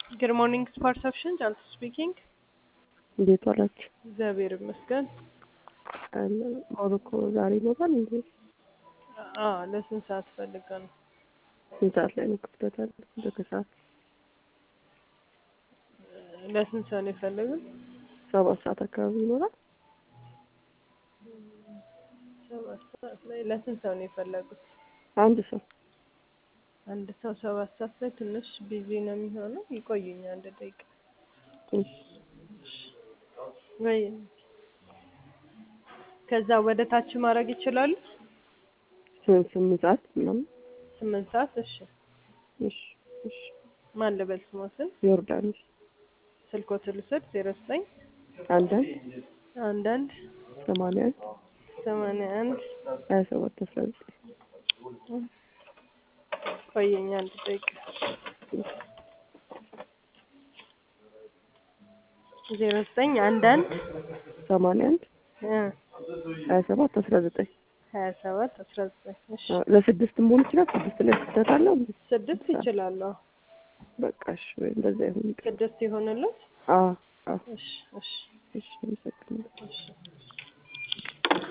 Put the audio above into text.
ጉድ ሞርኒንግ ፐርሰፕሽን ጃንት ስፒኪንግ። እንዴት ዋላችሁ? እግዚአብሔር ይመስገን። ሞሮኮ ዛሬ ይኖራል እንዴ? አዎ ለስንት ሰዓት ፈልገ ነው? ስንት ሰዓት ላይ ነው ክፍተት አለ? በከሰዓት ለስንት ሰው ነው የፈለጉት? ሰባት ሰዓት አካባቢ ይኖራል። ሰባት ሰዓት ላይ ለስንት ሰው ነው የፈለጉት? አንድ ሰው አንድ ሰው ሰባት ሰዓት ላይ ትንሽ ቢዚ ነው የሚሆነው። ይቆዩኝ አንድ ደቂቃ እሺ። ወይ ከዛ ወደ ታች ማድረግ ይችላሉ? ስምንት ስምንት ሰዓት ምናምን ስምንት ሰዓት እሺ። እሺ እሺ። ማን ልበል ስሞትን? ዮርዳኖስ ስልኮት ልውሰድ ዜሮ ዘጠኝ አንዳንድ አንዳንድ ሰማንያ አንድ ሰማንያ አንድ ሀያ ሰባት አስራ ዘጠኝ ቆየኝ አንድ ደቂቃ ዜሮ ዘጠኝ አንዳንድ ሰማንያ አንድ እ ሀያ ሰባት አስራ ዘጠኝ ሀያ ሰባት አስራ ዘጠኝ እሺ ለስድስት መሆን ይችላል። ስድስት ላይ ክፍተት አለው እንዴ? ስድስት ይችላለሁ። በቃ እሺ፣ ወይ እንደዛ ይሁን። ስድስት ይሆንለት። አዎ አዎ። እሺ እሺ እሺ